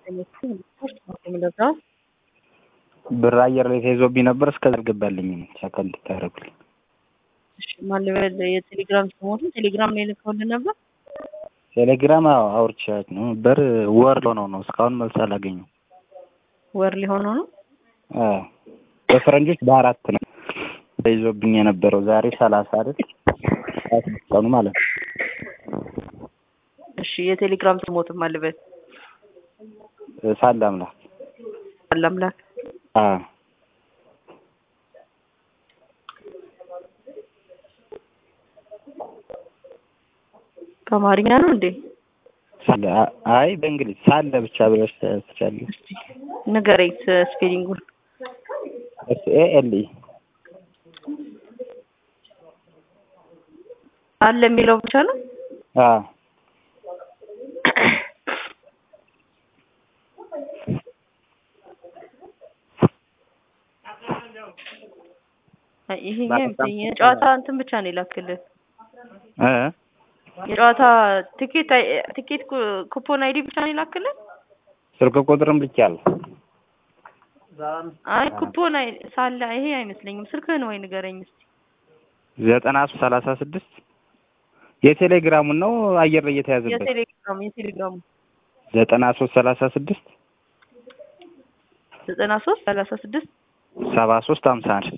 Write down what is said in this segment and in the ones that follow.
ብር አየር ላይ ተይዞብኝ ነበር እስከዛ አልገባልኝም። ቸክ እንድታደርጉልኝ። እሺ ማን ልበል? የቴሌግራም ስሞትን ቴሌግራም ላይ ልከውልን ነበር። ቴሌግራም አዎ አውርቻት ነበር። ወር ሆነው ነው እስካሁን መልስ አላገኘው። ወር ሊሆነው ነው። አዎ በፈረንጆች በአራት ነው ተይዞብኝ የነበረው ዛሬ ሰላሳ አይደል ቀኑ ማለት ነው። እሺ የቴሌግራም ስሞትን ማን ልበል? ሳለ አምላክ አላምላክ አዎ በአማርኛ ነው እንዴ? ሳለ አይ በእንግሊዝ ሳለ ብቻ ብለሽ ትችላለሽ። እስቲ ንገረኝ ስፔሊንጉን። ኤስ ኤ ኤል ኢ አለ የሚለው ብቻ ነው። አዎ ይሄ የጨዋታ እንትን ብቻ ነው የላክልን እ የጨዋታ ትኬት ትኬት ኩፖን አይዲ ብቻ ነው የላክልን። ስልክ ቁጥርም ልኬያለሁ። አይ ኩፖን አይ ሳለ ይሄ አይመስለኝም። ስልክህን ወይ ንገረኝ እስቲ። ዘጠና ሶስት ሰላሳ ስድስት የቴሌግራሙን ነው አየር ላይ የተያዘበት የቴሌግራሙ የቴሌግራሙ ዘጠና ሶስት ሰላሳ ስድስት ዘጠና ሶስት ሰላሳ ስድስት ሰባ ሶስት ሀምሳ አንድ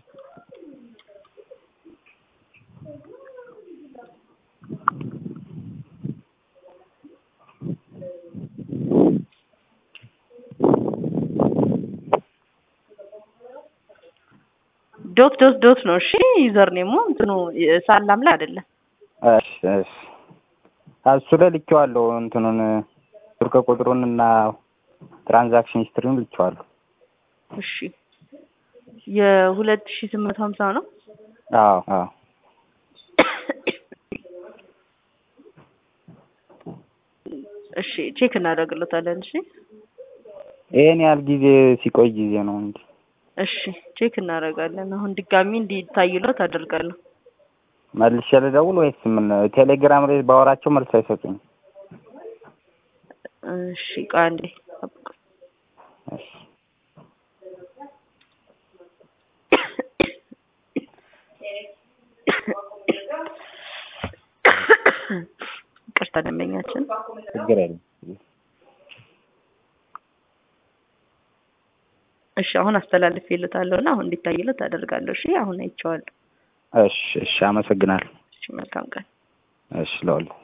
ዶት ዶት ዶት ነው። እሺ ዩዘር ኔሙ እንትኑ ሳላም ላይ አይደለም። እሺ እሺ እሱ ላይ ልኬዋለሁ። እንትኑን ስልክ ቁጥሩን እና ትራንዛክሽን ሂስትሪውን ልኬዋለሁ። እሺ የሁለት ሺህ ስምንት ሀምሳ ነው። አዎ አዎ እሺ ቼክ እናደርግለታለን። እሺ ይሄን ያህል ጊዜ ሲቆይ ጊዜ ነው እንጂ እሺ ቼክ እናደርጋለን። አሁን ድጋሚ እንዲታይሎት አደርጋለሁ። መልሼ ልደውል ወይስ ምን? ቴሌግራም ላይ ባወራቸው መልስ አይሰጡኝ። እሺ ቆይ አንዴ ጠብቁ። እሺ ይቅርታ ደንበኛችን ችግር የለም። እሺ አሁን አስተላልፌለታለሁ እና አሁን እንዲታይለት አደርጋለሁ። እሺ አሁን አይቼዋለሁ። እሺ እሺ፣ አመሰግናለሁ። እሺ መልካም ቀን። እሺ ለሁሉ